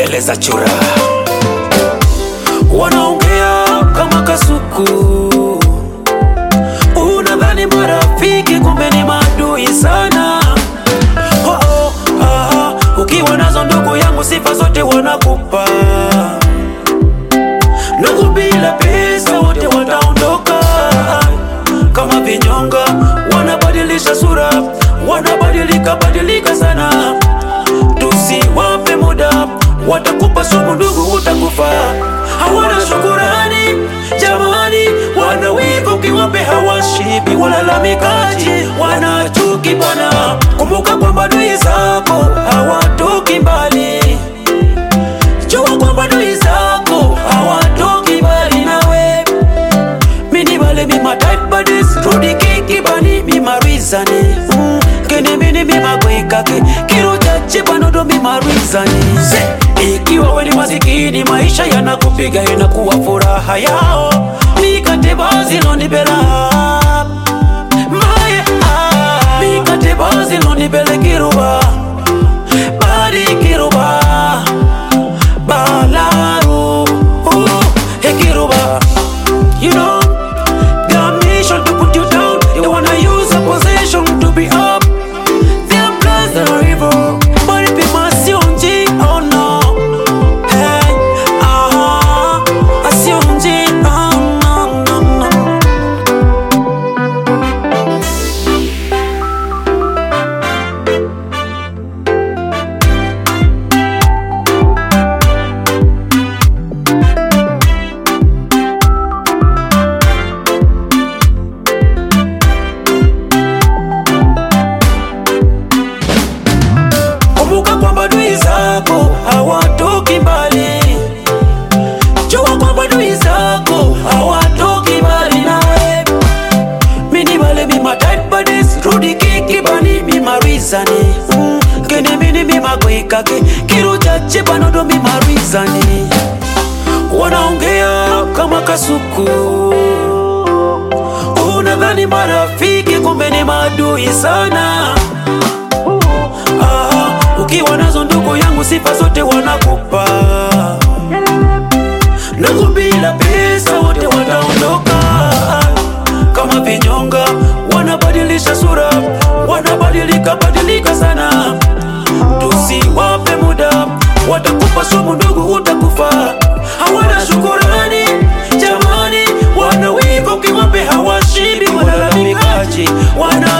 mbele za chura wanaongea kama kasuku unadhani marafiki kumbe ni maadui sana oh, oh, ah, ukiwa nazo ndugu yangu sifa zote wanakupa ndugu bila pesa wote wataondoka kama vinyonga wanabadilisha sura wanabadilika badilika sana tusiwape muda watakupa sumu ndugu utakufa hawana shukurani jamani wanawivu ukiwape hawashibi walalamikaji wanachuki bwana kumbuka kwamba adui zako hawatoki mbali jua kwamba adui zako hawatoki mbali nawe mini bale mi my tight buddies rudi kiki bani mi marizani mm. kene mini mi magwekake kiro chache banodo mi marizani ikiwa weni masikini maisha yanakupiga inakuwa furaha yao mikate baziloni bela maye ah. mikate baziloni bele kiruba badi kiruba balaru uh, hekiruba you know their mission to put you down they wanna use a position to be up their plans are evil but if it must you oh no hey ah asionji oh no no no kumbuka kwamba adui zako hawatoki mbali jua kwamba adui zako hawatoki mbali nawe mini bale mi my tight buddies rudi kiki bani mi marizani mm. kene mini mi magwikake kiru chache banodo mi marizani wanaongea kama kasuku unadhani marafiki kumbe ni maadui sana ah, ukiwa nazo ndugu yangu sifa zote wanakupa ndugu bila pesa wote wataondoka kama vinyonga wanabadilisha sura wanabadilika badilika sana tusiwape muda watakupa sumu ndugu utakufa hawana shukurani jamani wanawivu ukiwape hawashibi walalamikaji wana